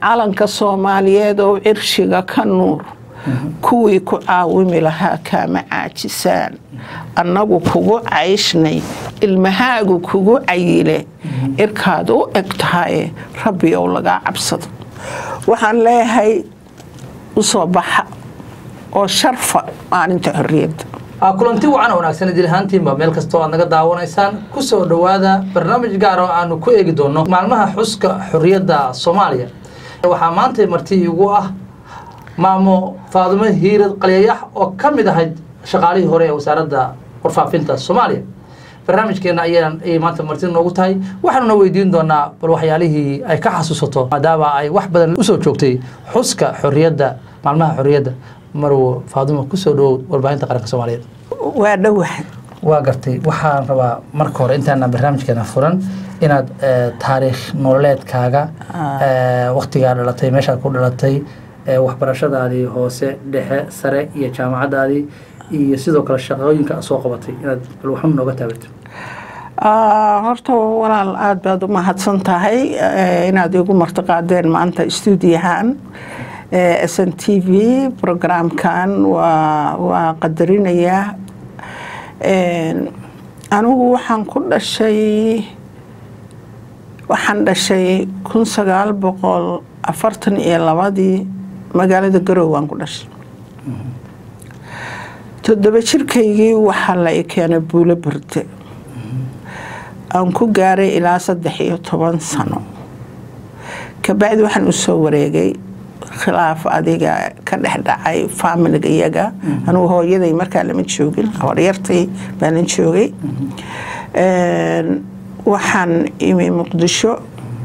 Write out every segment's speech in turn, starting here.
calanka soomaaliyeed oo cirshiga ka nuur kuwii ku caawimi lahaa kaama caajisaan annagu kugu cayshnay ilmahaagu kugu cayile irkaad u eg tahaye rabbi ow lagaa cabsado waxaan leeyahay u soo baxa oo sharfa maalinta xorriyadda kulanti wacan wanaagsan idil ahaantiinba meel kastoo aad naga daawanaysaan kusoo dhowaada barnaamij gaar oo aanu ku eegi doono maalmaha xuska xorriyadda soomaaliya waxaa maanta marti igu ah maamo faadumo hiirad qalyayax oo ka mid ahayd shaqaalihii hore ee wasaaradda warfaafinta soomaaliya barnaamijkeena ayaan ayay maanta marti noogu tahay waxaanuna weydiin doonaa bal waxyaalihii ay ka xasuusato maadaama ay wax badan usoo joogtay xuska xorriyadda maalmaha xorriyadda marwo faadumo kusoo dhawow warbaahinta qaranka soomaaliyeed waa dhowahay waa gartay waxaan rabaa marka hore intaana barnaamijkeena furan inaad taariikh nololeedkaaga waktigaa dhalatay meeshaad ku dhalatay waxbarashadaadii hoose dhexe sare iyo jaamacadaadii iyo sidoo kale shaqooyinka soo qabatay inaad bal waxun nooga taabato horta walaal aada baad u mahadsan tahay inaad igu martiqaadeen maanta stuudiyahan s n t v programkan waa waa qadarinayaa anigu waxaan ku dhashay waxaan dhashay kun sagaal boqol afartan iyo labadii magaalada garowaan ku dhashay toddoba jirkaygii waxaa la i keenay buulo berde aan ku gaaray ilaa saddex iyo toban sano kabacdi waxaan usoo wareegay khilaaf adiga ka dhex dhacay faamiliga iyaga anugu hooyaday markaa lama joogin horyartay baanan joogay waxaan imi muqdisho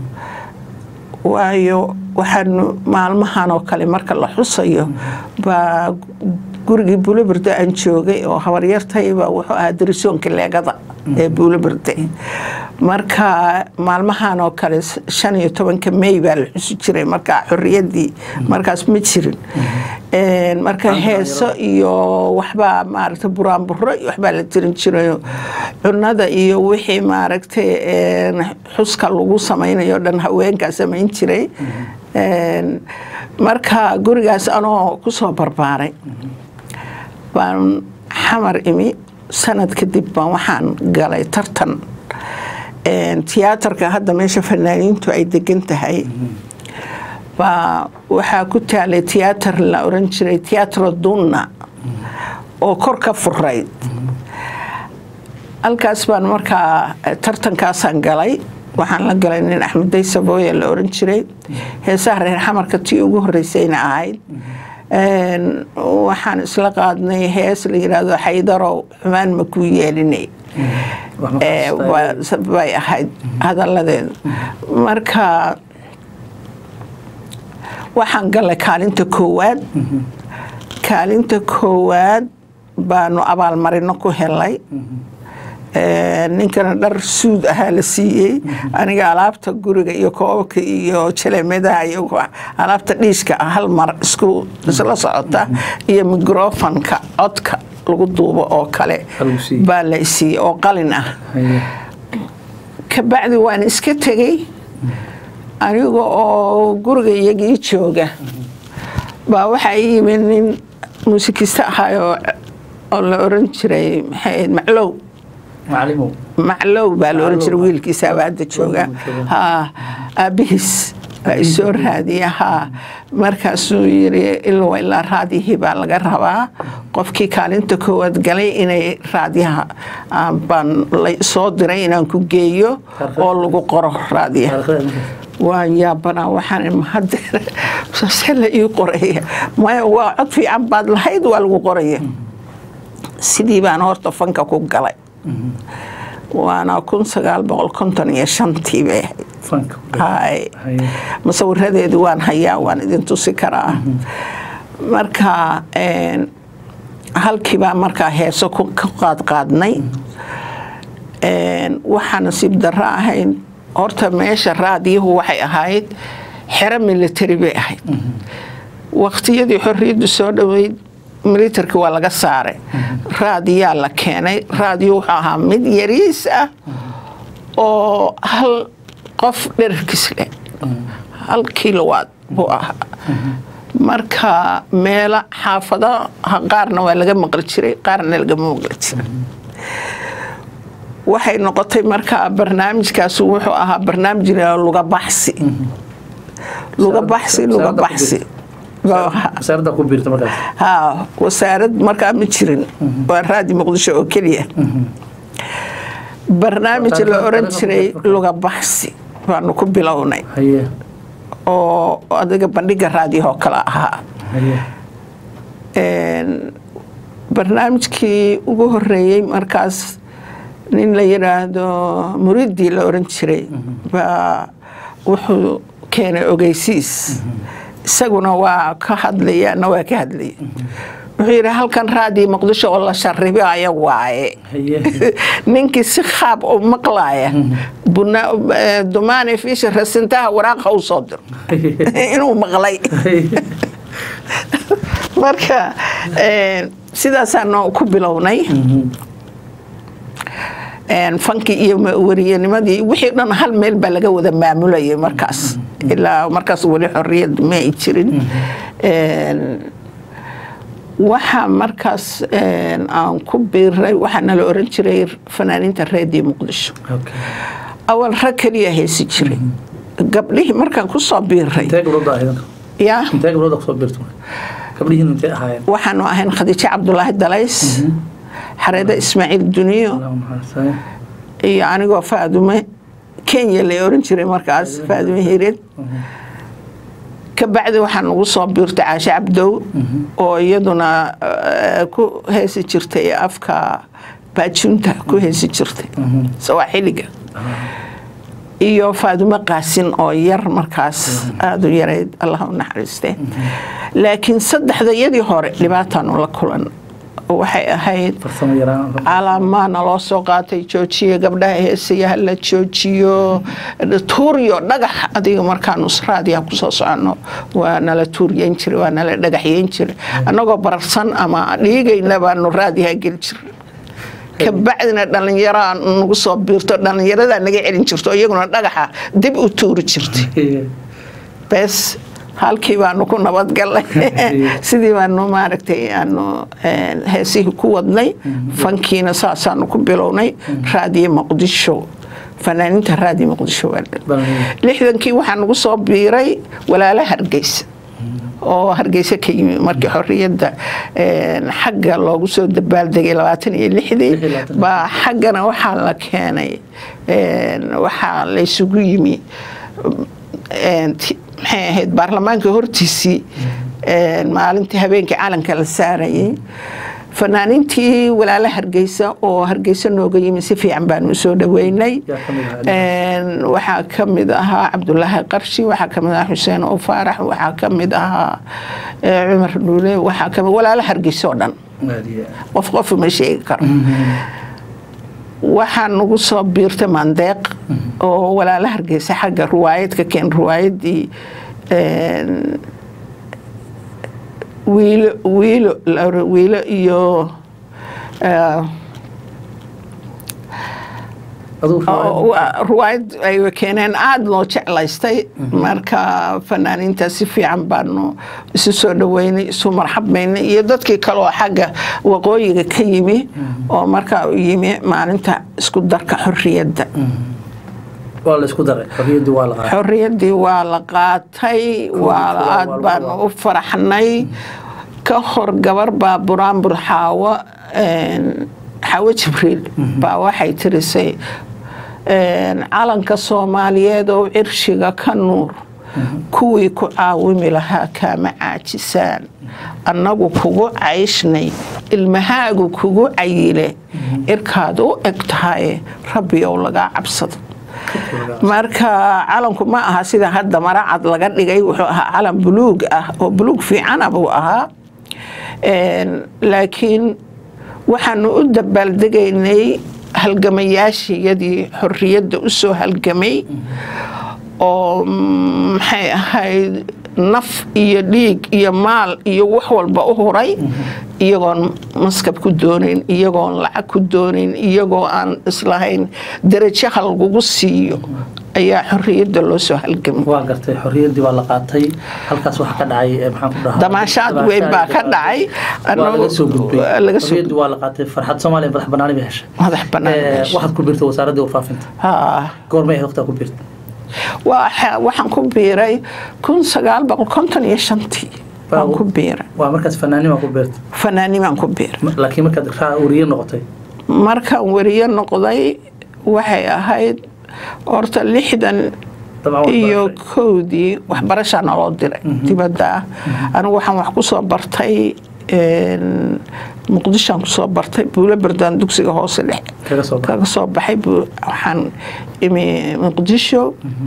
waayo waxaan maalmahan oo kale marka la xusayo baa gurigii buuloberde aan joogay oo habaryartayba wuxuu ahaa darisoonka leegada ee buuloberde marka maalmahan oo kale shan iyo tobanka may baa la xusi jiray markaa xorriyaddii markaas ma jirin marka heeso iyo waxbaa maaragtay buraanburo iyo waxbaa la tirin jirayo cunada iyo wixii maaragtay xuska lagu samaynayo dhan haweenkaa samayn jiray marka gurigaas anoo kusoo barbaaray baan xamar imi sanad kadib baan waxaan galay tartan tiyaatarka hadda meesha fanaaniintu ay degan tahay baa waxaa ku taalay tiyaatar la oran jiray tiyaatro dunna oo kor ka furayd halkaas baan markaa tartankaasaan galay waxaan la galay nin axmed day sabooya la oran jiray heesaha reer xamarka tii ugu horreysayna ahayd waxaan isla qaadnay hees la yidhaahdo xaydarow xumaan ma kuu yeelinay bay ahayd hadalladeedu marka waxaan galay kaalinta koowaad kaalinta koowaad baanu abaalmarino ku helay ninkana dhar suud ahaa la siiyey aniga alaabta guriga iyo koobabka iyo jaleemadaha iyo alaabta dhiiska ah hal mar isku isla socota iyo microfonka codka lagu duubo oo kale baa la siiyey oo qalin ah kabacdi waan iska tegey aniga oo guriga iyagii jooga baa waxaa ii yimid nin muusikista ahaayoo oo la oran jiray maxay maclow maclow baa la oran jiray wiilkiisaaba hadda jooga ha aabbihiis baa isoo raadiya haa markaasuu yiri ilwa ilaa raadiyihii baa laga rabaa qofkii kaalinta koowaad galay inay raadiyaha baan soo diray inaan ku geeyo oo lagu qoro raadiyaha waan yaabanaa waxaan mahadeer se la ii qoraya maya waa cod fiican baad lahayd waa lagu qoraya sidii baan horta fanka ku galay waana kun sagaal boqol konton iyo shantii bay ahayd musawiradeedu waan hayaa waan idin tusi karaa marka halkiibaa markaa heeso ka qaadqaadnay waxaa nasiib darro ahayd horta meesha raadiyuhu waxay ahayd xero military bay ahayd waqtiyadii xorriyaddu soo dhoweyd militarki waa laga saaray raadiyaa la keenay raadiyo wuxuu ahaa mid yariis ah oo hal qof dherarkiis leh hal kilowaad buu ahaa marka meelo xaafadaha qaarna waa laga maqli jiray qaarna lagama maqli jiray waxay noqotay markaa barnaamijkaas wuxuu ahaa barnaamij la luga baxsi luga baxsi luga baxsi wasaaradda ku biirta markaas haa wasaarad markaa ma jirin waa raadi muqdisho oo keliya barnaamij la oran jiray luga baxsi baanu ku bilownay haye oo adiga bandhiga raadiyahoo kale ahaa haye barnaamijkii ugu horeeyey markaas nin la yidhaahdo muridii la oran jiray baa wuxuu keenay ogeysiis isaguna waa ka hadlaya na waa ka hadlaya wuxuu yidhi halkan raadiyo muqdisho oo la sharibaya waaye haye ninkii si qaab u maqlaaya buna- eh, dumaane fiisha rasintaha waraaqa u soo diro inuu maqlay marka eh, sidaasaanu ku bilownay Een, fankii iyo ma- wariyanimadii wixii dhan hal meel baa laga wada maamulayay markaas ilaa markaas weli xorriyad ma ay jirin Een, waxaa markaas een, aan ku biiray waxaa nala oran jiray fanaaniinta reediyo muqdisho okay awal rag keliya heesi jiray gabdhihii markaan ku soo biiray intee gabdhood ahayd yaa intee gabdhood kusoo biirta gabdhihiin intee ahaayeen waxaanu ahayn khadiijo cabdulaahi dalays xareede ismaaciil duniyo Allahu naxariistaye. iyo anigoo faadume kenya la oran jiray markaas faadume hireed kabacdi waxaa nagu soo biirtay caashe cabdow oo iyaduna eh, ku heesi jirtay afka baajunta ku heesi jirtay sawaaxiliga iyo faadume qaasin oo yar markaas aada u yarayd allah u naxariiste laakiin saddexda yadii hore dhibaataanu la kulan waxay ahayd farsamo yaraan calamaa naloo soo qaatay joojiye gabdhaha heesaya hala joojiyo tuuriyo dhagax adiga markaanu raadiya kusoo soconno waa nala tuuriyeyn jiray waa nala dhagaxyeyn jiray annagoo bararsan ama dhiigayna baanu raadiyaha geli jiray kabacdina dhallinyaraa nagu soo biirto dhallinyaradaa naga celin jirto iyaguna dhagaxa dib u tuuri jirtay bes halkii baanu ku nabadgalnay sidii baanu maaragtay aanu een, heesihii ku wadnay fankiina saasaanu ku bilownay raadiyo muqdisho fanaaniinta raadiyo muqdisho waa dhan lixdankii waxaa nagu soo biiray walaala hargeysa oo hargeysa ka yimi markii xorriyadda een, xagga loogu soo dabaaldegay labaatan iyo lixdii Lix iyo labaatan. baa xaggana waxaa la keenay een, waxaa laysugu yimi een, ti- maxay ahayd baarlamaanka hortiisii een, maalintii habeenkii calanka la saarayay fanaaniintii walaala hargeysa oo hargeysa nooga yimi si fiican baanu soo dhaweynay Yaa ka mid ahaa? Een, waxaa ka mid ahaa cabdulaahi qarshi waxaa ka mid ahaa xuseen oo faarax waxaa ka mid ahaa eh, cumar dhuule waxaa ka mid walaala hargeysa oo dhan qof qof ma sheegi karo waxaa nagu soo biirtay mandeeq oo walaala hargeysa xagga ruwaayad ka keen ruwaayadii een, wiilo wiilo la oran- wiilo iyo eh, oo wa- ruwaayad ay keeneen aada loo jeclaystay marka fanaaniinta si fiican baanu isu soo dhaweynay isu marxabmaynay iyo dadkii kale oo xagga waqooyiga ka yimi oo markaa u yimi maalinta isku darka xorriyadda waa la isku daray xorriyaddii waa la qaaday xorriyaddii waa la qaatay waa waa- aad waa- baanu u faraxnay ka hor gabar baa buraanbur xaawo een, xaawo jibriil baa waxay tirisay een, calanka soomaaliyeed oo cirshiga ka nuur kuwii ku caawimi lahaa kaama caajisaan annagu kugu cayshnay ilmahaagu kugu cayile irkaad u eg tahay rabbiyow lagaa cabsado marka calanku ma aha sida hadda maracad laga dhigay wuxuu ahaa calan buluug ah oo buluug fiicana buu ahaa Een, laakiin waxaanu u dabaaldegaynay halgamayaashiyadii xorriyadda u soo halgamay oo mm, maxay ahayd naf iyo dhiig iyo maal iyo wax walba u huray iyagoon maskab ku doonayn iyagoon lacag ku doonayn iyagoo aan islahayn darajo ha lagugu siiyo ayaa xorriyadda loo soo halgamay waa gartay xorriyaddii baa la qaatay halkaas waxaa ka dhacay eh, maxaan ku dhahaa Damaashaad weyn baa ka dhacay. waa laga soo gudbay Waa laga soo xorriyaddii waa la qaatay farxad soomaaliya madax banaani bay heshay madax bannaan Eh, meesha. waxaad ku biirtay wasaaraddii warfaafinta Haa. goormay ahayd waqtigaa ku biirtay Waxa- waxaan ku biiray kun sagaal boqol konton iyo shantii waan ku biiray waa markaas fanaaniin baa ku biirtay fanaanimaan ku biiray Ma- laakiin markaad raa wariye noqotay markaan weriye noqday waxay ahayd horta lixdan dabcan waa iyo barashay. kowdii waxbarashaa naloo diray dibadda ah anigu waxaan wax ku soo bartay een, muqdishoan kusoo bartay buulo berdaan dugsiga hoose dhex kaga soo baxay kaga soo baxay buu- waxaan imi muqdisho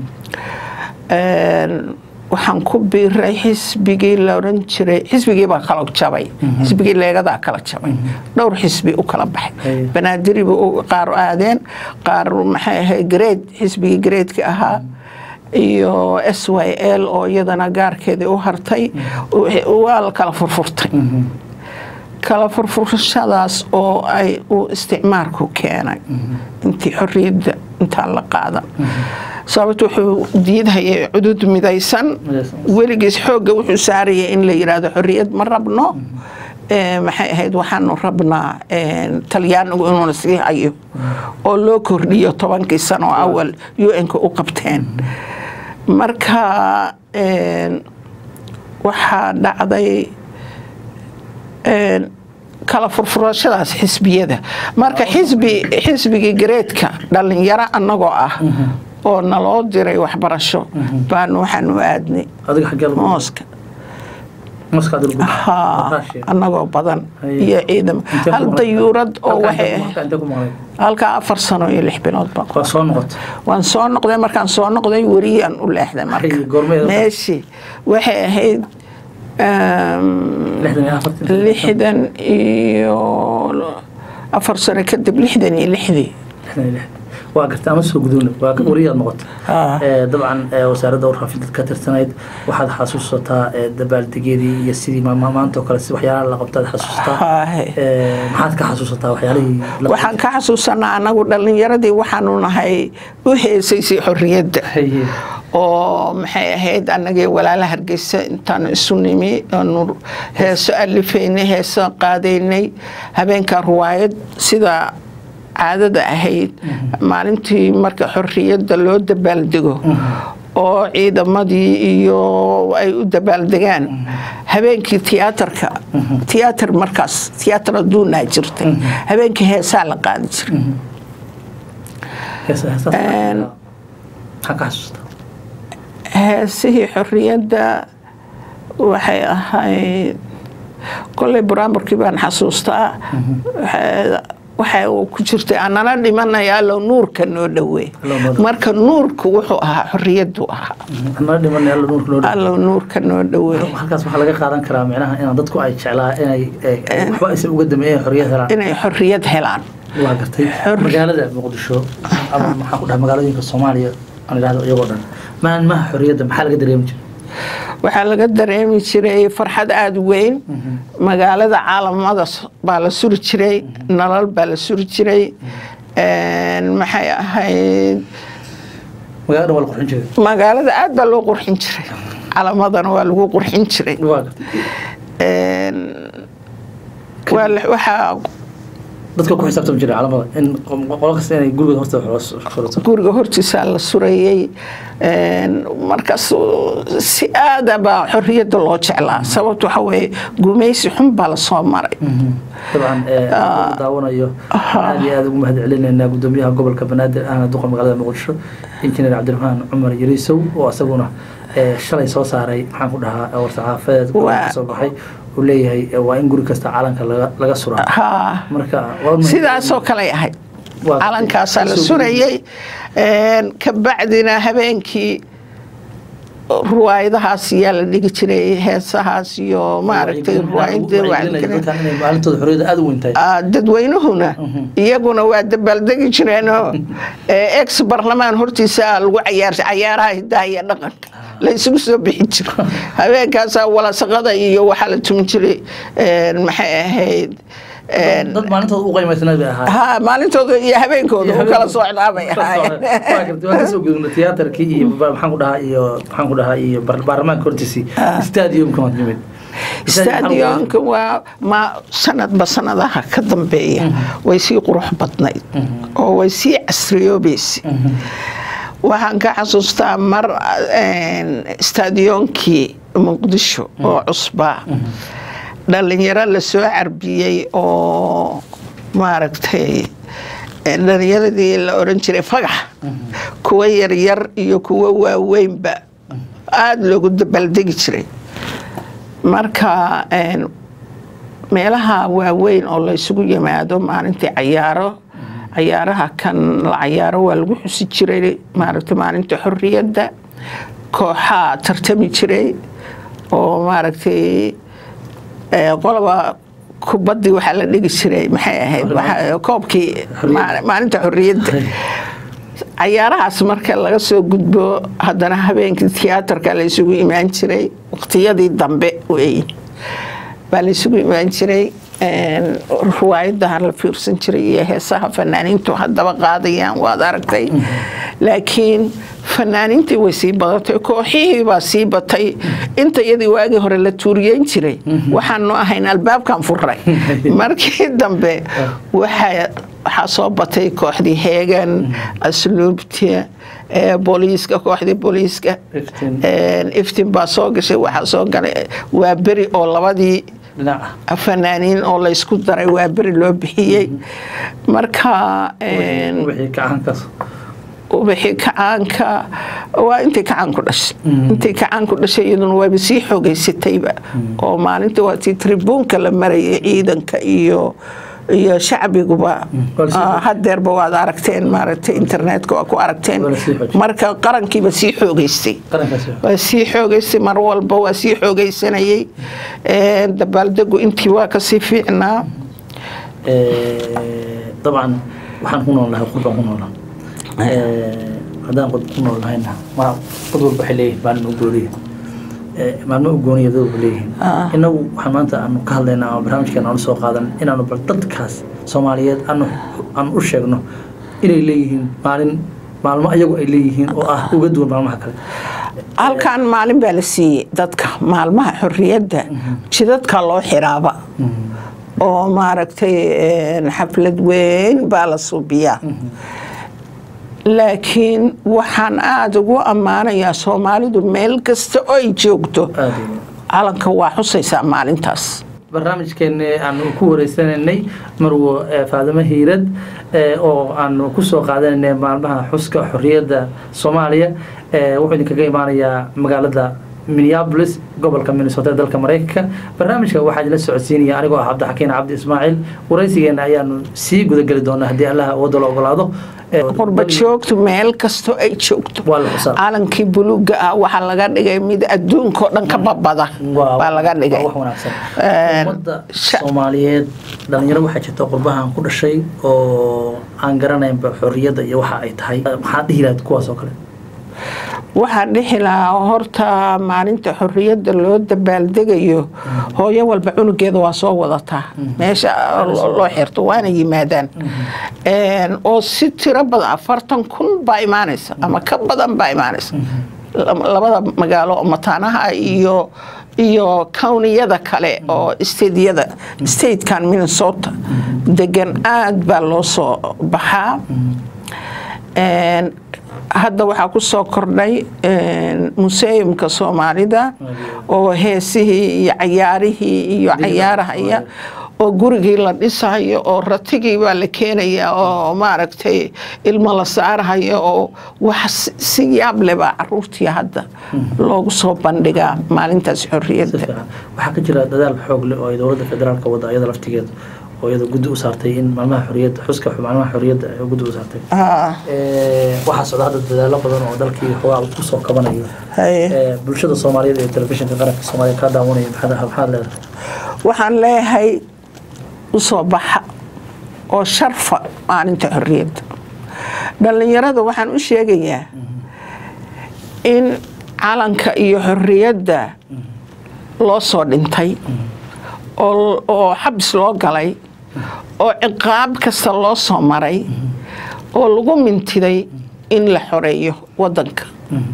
Een, waxaan ku biiray xisbigii la oran jiray xisbigii baa kala jabay xisbigii leegadaa kala jabay dhowr xisbi u kala baxay Haye. banaadiriba u- qaar aadeen qaar maxay ahayd grade xisbigii gradeka ahaa iyo s y l oo iyadana gaarkeedii u hartay waa la kala furfurtay kala furfurashadaas oo ay uu isticmaalku keenay intii xorriyadda intaan la qaadan sababto wuxuu diidhayay cudud midaysan Midaysan. weligiis xoogga wuxuu saarayay in la yidhaahdo xorriyad ma rabno Ee, maxay ahayd waxaanu rabnaa een, talyaanigu inuuna sii hayo oo loo kordhiyo tobankii sano oo awal un-ka u qabteen marka een, waxaa dhacday een, kala furfurashadaas xisbiyada marka xisbi xisbigii gareedka dhalinyaro annagoo ah oo naloo diray waxbarasho baan waxaanu aadnay adiga xaggee lagu mooska moskaad lagu haa Raashiya. annagoo badan Haye. iyo ciidamo Intee ku hal maqnayd? dayuurad oo Halkaa waxay intee ku- ahayd halkaa intee ku maqnayd? halkaa afar sano iyo lix bilood baa waa soo noqotay waan soo noqday markaan soo noqday weriyaan u leexday marka Haye, goormeed? meeshii waxay ahayd um, lixdan iyo afartan lixdan iyo afar sano kadib lixdan iyo lixdii lixdan iyo lix waa gartay ama soo gudubna waa wariyaad noqotay Ah. Eh, dabcan eh, wasaaradda warfaafinta ka tirsanayd waxaad xasuusataa eh, dabaaldegeedii iyo sidii ma- ma- maanta oo kale si waxyaalaha la qabtaad xasuusataa Haahe. Eh, maxaad ka xasuusataa waxyaalihii la waxaan ka xasuusanaa anagu dhalinyaradii waxaanu nahay u heesaysay xorriyadda Haye. oo maxay ahayd annagii walaala hargeysa intaanu isu nimi aanu heeso alifaynay heeso qaadaynay habeenkaa ruwaayad sida caadada ahayd maalintii marka xorriyadda loo dabaaldego oo ciidamadii iyo ay u dabaaldegaan habeenkii tiyaatarka tiyaatar markaas tiyaatar adduunaa jirtay habeenkii heesaa la qaadi jiray Hees- heesaas- Een. maxaa ka xasuusataa heesihii xorriyadda waxay ahayd kolley buraamurkii baan xasuustaa Waxay- waxa uu ku jirtay anala dhimanaya allow nuurka noo dhowey Allow noo dhoweey. marka nuurku wuxuu ahaa xorriyaddu ahaa anala dhimanay alla nuurka loo dhow allow nuurka noo dhowey halkaas waxaa laga qaadan karaa micnaha inaan dadku ay jeclaa inay eh, waxba aysan uga dameeyeen xorriyad helaan inay xorriyad helaan waa gartay Xor- magaalada muqdisho ama maxaan ku dhaha magaalooyinka soomaaliya aan idhahdo iyagoo dhan maalmaha xorriyadda maxaa laga dareemi jiray waxaa laga dareemi jiray farxad aada u weyn magaalada caalamada s- baa la suri jiray nalal baa la suri jiray Een, maxay ahayd magaalada dhan waa la qurxin jiray magaalada aad baa loo qurxin jiray calamadana waa lagu qurxin jiray waa gartay Een, waa la- waxaa dadka ku xisaabtami jiray calamada in qo- qolo kasta inay guriga horta wax surato guriga hortiisaa la surayey Een, markaas si aada baa xorriyadda loo jeclaa sababta waxa weeye gumaysi xun baa lasoo maray dabcan eh, dadka daawanayo aad iyo aad ugu mahad celinaynaa gudoomiyaha gobolka banaadir ahna duqa magaalada muqdisho injineer cabdiraxmaan cumar yariisow oo asaguna eh, shalay soo saaray maxaan ku dhahaa war-saxaafadeed Waa- ka soo baxay uu leeyahay eh, waa in guri kasta calanka laga- laga suraa haa marka waa un- sidaasoo kaley ahayd Waa- calankaasaa la soo surayey Een, kabacdina habeenkii ruwaayadahaas yaa la dhigi jiray heesahaas iyo maaragtay ruwaayadii wacyigelin dadkan inay maalintooda xorriyadda aad u weyn tahay Ah, dadweynuhuna iyaguna waa dabaaldegi jireenoo ex barlamaan hortiisa lagu cayaar cayaaraha hidaha iyo dhaqanka la isugu soo bixi jiro habeenkaasaa walasaqada iyo waxaa la tumin jiray een, maxay ahayd dad maalintooda u qaymaysnaa bay ahaa ha maalintooda iyo habeenkooda u kala socdaa bay ahaayeen waa kasoo gudubna tiyaatarkii iyo maxaan ku dhahaa iyo maxaan ku dhahaa iyo baarlamaanka hortiisii stadiumka waad nimid stadionka waa ma sanadba sanadaha ka dambeeya way sii qurux badnayd oo way sii casriyoobaysa waxaan ka xasuustaa mar stadionkii muqdisho oo cusbaa dhalinyaro lasoo carbiyey oo maaragtay dhalinyaradii la oran jiray fagax kuwa yaryar iyo kuwa waaweynba aada loogu dabaaldegi jiray marka meelaha waaweyn oo la ysugu yimaado maalintii cayaaro cayaaraha kan la cayaaro waa lagu xusi jiray maaragta maalinta xorriyadda kooxaa tartami jiray oo maaragtay qoloba kubaddii waxaa la dhigi jiray maxay ahayd koobkii maalinta xorriyadda cayaarahaas marka laga soo gudbo haddana habeenkii tiyaatarka la ysugu imaan jiray waqtiyadii dambe wey baa la ysugu imaan jiray ruwaayadaha la fiirsan jiray iyo heesaha fanaaniintu haddaba qaadayaan waad aragtay laakiin fanaaniintii way sii badatay kooxihii baa sii batay inta iyadii waagii hore la tuuriyeyn jiray waxaanu ahayn albaabkan furay markii dambe waxaa soo batay kooxdii heegan asluubta booliiska kooxdii booliiska iftin baa soo gashay waxaa soo galay waa beri oo labadii fanaaniin oo laysku daray waa beri loo bixiyey marka ubixii kacaanka waa intii kacaanku dhashay intii kacaanku dhashay iyaduna waaba sii xoogeysatayba oo maalinta waa tii tribuunka la marayay ciidanka iyo iyo shacbiguba hadeerba waad aragteen maaragtay internetka waa ku aragteen marka qarankiiba sii xoogeystay waa sii xoogeystay mar walba waa sii xoogeysanayay dabaaldegu intii waa kasii fiicnaa dabcan waxaan ku nool lahay qurbaan ku noolaa haddaan qod ku nool lahayna ma qod walba waxay leeyihin maalin u gooniya maalmo u gooniya dad walba leeyihiin innagu waxaan maanta aanu ka hadlaynaa ama barnaamijkeena aanu soo qaadan inaanu bal dadkaas soomaaliyeed aanu aan u sheegno inay leeyihiin maalin maalmo ayagu ay leeyihiin oo ah uga duwan maalmaha kale halkan maalin baa la siiyey dadka maalmaha xorriyadda jidadka loo xiraaba oo maaragtay xaflad weyn baa la suubiyaa laakiin waxaan aada ugu ammaanayaa soomaalidu meel kasta oo ay joogto calanka waa xusaysaa maalintaas barnaamijkeeni aanu ku wareysanaynay marwo faadimo hiirad oo aanu kusoo qaadanaynay maalmaha xuska xorriyadda soomaaliya wuxuu idinkaga imaanayaa magaalada minneabolis gobolka minnesota ee dalka maraykanka barnaamijka waxaa idila socodsiinaya anigoo ah cabdixakiin cabdi ismaaciil waraysigeena ayaanu sii gudageli doonaa haddii allaha wadda la ogolaado qurba joogtu meel kastoo ay joogto calankii buluuga ah waxaa laga dhigay mid adduunkao dhan ka babada baa laga dhigay ummadda soomaaliyeed dhalinyaro waxaa jirta qurbahan ku dhashay oo aan garanaynba xorriyadda iyo waxa ay tahay maxaa dhihi lahayd kuwaas oo kale waxaa dhixi lahaa horta maalinta xorriyadda loo dabaaldegayo hooyo walba cunugeeda waa soo wadataa meesha loo xirto waana yimaadaan oo si tiro badan afartan kun baa imaanaysa ama ka badan baa imaanaysa labada magaalo oo mataanaha iyo iyo cowniyada kale oo stediyada statekan minnesota degan aad baa loo soo baxaa hadda waxaa ku soo kordhay museumka soomaalida oo heesihii iyo cayaarihii iyo cayaarahaya oo gurigii la dhisayo oo ratigii baa la keenaya oo maaragtay ilmo la saarahayo oo wax si yaab leh baa caruurtii hadda loogu soo bandhigaa maalintaas xorriyadda waxaa ka jira dadaal xoog leh oo ay dowladda federaalka wadda ayada laftigeeda oo iyada guddi u saartay in maalmaha xorriyadda xuska maalmaha xorriyadda ay guddi u saartay waxaa socda hadda dadaalo badan oo dalkii xoogaa ku soo kabanayo bulshada soomaaliyeed ee telefishinka qaranka soomaaliya kaa daawanaya maxaad leedahay waxaan leeyahay usoo baxa oo sharfa maalinta xorriyadda dhallinyarada waxaan u sheegayaa in calanka iyo xorriyadda loo soo dhintay oo xabis loo galay oo ciqaab kasta loo soo maray oo lagu mintiday in la xoreeyo wadanka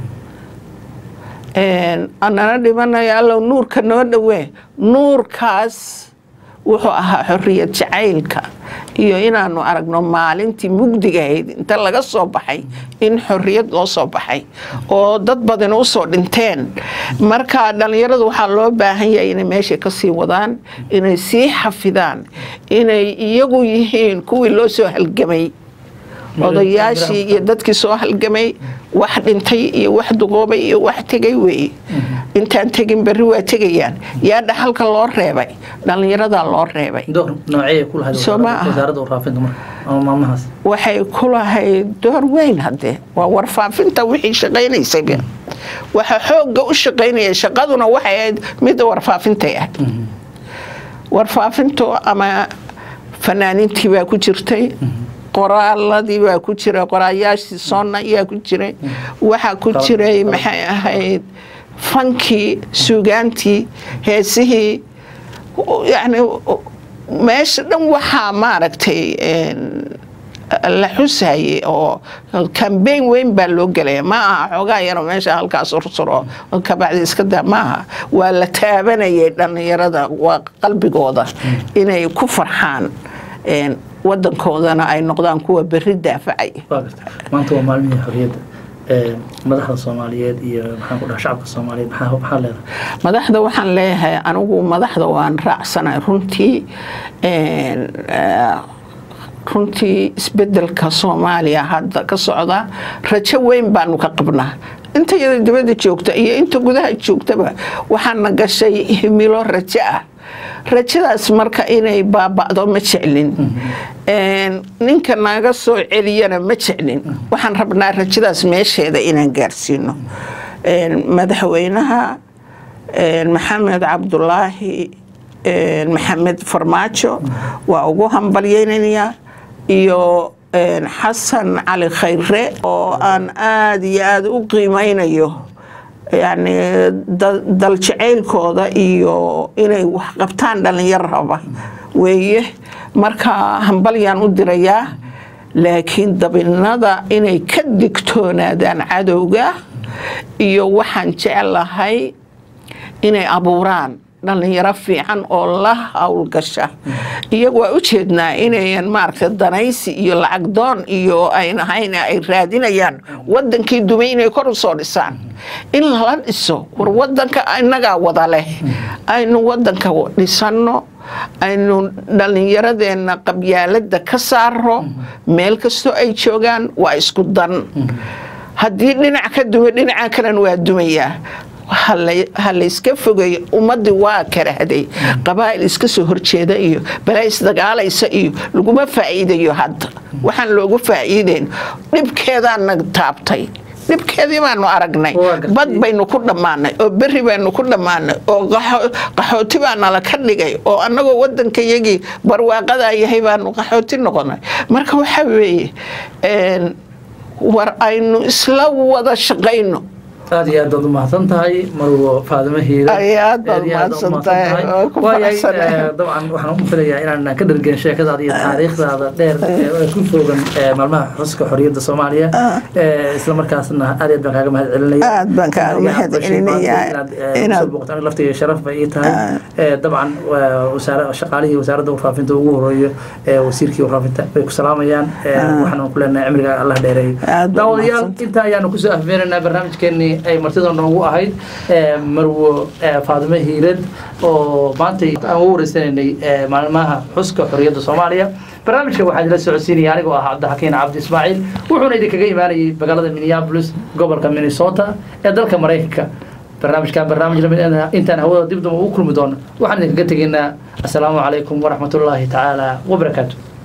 anana dhimanaya allow nuurka noo dhowee nuurkaas wuxuu ahaa xorriyad jacaylka iyo inaanu aragno maalintii mugdigahayd inta laga soo baxay in xorriyad loo soo baxay oo dad badan u soo dhinteen marka dhallinyaradu waxaa loo baahan yahay inay meesha ka sii wadaan inay sii xafidaan inay iyagu yihiin kuwii loo soo halgamay odayaashii iyo dadkii soo halgamay wax dhintay iyo wax duqoobay iyo wax tegay weeye intaan tegin berri waa tegayaan yaa dhaxalka loo reebay dhallinyaradaa loo reebay door noocee ku lahayd Soo ma aha. wasaaradda warfaafinta marka ama maalmahaas waxay ku lahayd door weyn haddee waa warfaafinta wixii shaqaynaysayba waxa xoogga u shaqaynaya shaqaduna waxay ahayd midda warfaafintay ahayd warfaafintu ama fanaaniintii baa ku jirtay qoraaladii baa ku jira qoraayaashii soonna ayaa ku jiray waxaa ku jiray maxay ahayd fankii suugaantii heesihii yani meesha dhan waxaa maaragtay la xusayay oo kambeyn weyn baa loo gelaya ma aha xoogaa yaro meesha halkaas ursuro kabacdi iska daa maaha waa la taabanayay dhallinyarada waa qalbigooda inay ku farxaan wadankoodana ay noqdaan kuwa berri daafacay waa garta maanta waa maalmihii xorriyadda madaxda soomaaliyeed iyo maxaan ku dhaha shacabka soomaaliyeed maxaa maxaa leedahay madaxda waxaan leeyahay anigu madaxda waan raacsanay runtii runtii isbedelka soomaaliya hadda ka socda rajo weyn baanu ka qabnaa inta yada dibadda joogta iyo inta gudaha joogtaba waxaana gashay himilo rajo ah rajadaas marka inay baaba'do ma jeclin ninka naga soo celiyana ma jeclin waxaan rabnaa rajadaas meesheeda inaan gaarsiino madaxweynaha maxamed cabdulaahi maxamed farmaajo waa ugu hambalyeynayaa iyo xasan cali khayre oo aan aada iyo aada u qiimeynayo yani daljacaylkooda iyo inay wax qabtaan dhallinyaro raba weeye marka hambalyaan u dirayaa laakiin dabinada inay ka digtoonaadaan cadowga iyo waxaan jeclahay inay abuuraan dhallinyaro fiican oo la howlgasha iyagu waa u jeednaa inayan maaragta danaysi iyo lacag doon iyo ayn ahayn ay raadinayaan wadankii dumay inay kor u soo dhisaan in lala dhiso war wadanka innagaa wada leh aynu wadanka dhisanno aynu dhallinyaradeenna qabyaalada ka saaro meel kastoo ay joogaan waa isku dan haddii dhinac ka dumo dhinaca kalena waa dumayaa ha layska fogeeyo ummadii waa karahday qabaa'il iska soo horjeeda iyo balaa isdagaalaysa iyo laguma faa'iidayo hadda waxaan loogu faa'iideyn dhibkeedaana taabtay dhibkeedii baanu aragnay bad baynu ku dhammaanay oo beri baynu ku dhammaanay oo qaxooti baa nala ka dhigay oo annagoo wadanka yagii barwaaqadaa yahay baanu qaxooti noqonay marka waxaa weeye war aynu isla wada shaqayno aad iyo aad baad umahadsan tahay marwo faadimo hiire aad baad umahadsan tahay dabcan waxaan u filayaa inaan ka dhargen sheekadaada iyo taariikhdaada dheer ee ku foogan maalmaha xuska xorriyadda soomaaliya isla markaasna aad aad baan kaaga mahad celinaya aad baan kaaga mahad celinayaa inaad booqto aniga laftiga sharaf bay ii tahay dabcan shaqaalihii wasaaradda warfaafinta ugu horeeyo wasiirkii warfaafinta bay ku salaamayaan waxaan ku leenahay cimriga allah dheereeyo daawadayaal intaa ayaanu kusoo afbeenaynaa barnaamijkeenii ay martida noogu ahayd marwo faadimo hiirad oo maanta aan ugu wareysanaynay maalmaha xuska xorriyadda soomaaliya barnaamijka waxaa idila socodsiinaya anigoo ah cabdixakiin cabdi ismaaciil wuxuuna idinkaga imaanayay magaalada minneapolis gobolka minnesota ee dalka maraykanka barnaamijkan barnaamij lamid intaan hawada dib damba u kulmi doono waxaan idinkaga tegaynaa assalaamu calaykum waraxmatullaahi tacaala wabarakaatu